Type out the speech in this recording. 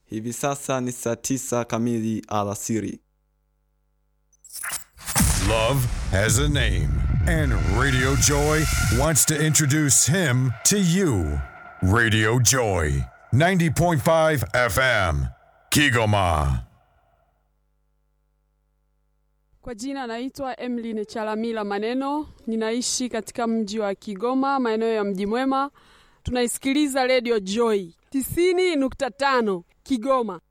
Hivi sasa ni saa tisa kamili alasiri. Love has a name, and Radio Joy wants to introduce him to you. Radio Joy, 90.5 FM, Kigoma. Kwa jina naitwa Emily Chalamila Maneno, ninaishi katika mji wa Kigoma, maeneo ya Mji Mwema. Tunaisikiliza Radio Joy 90.5 Kigoma.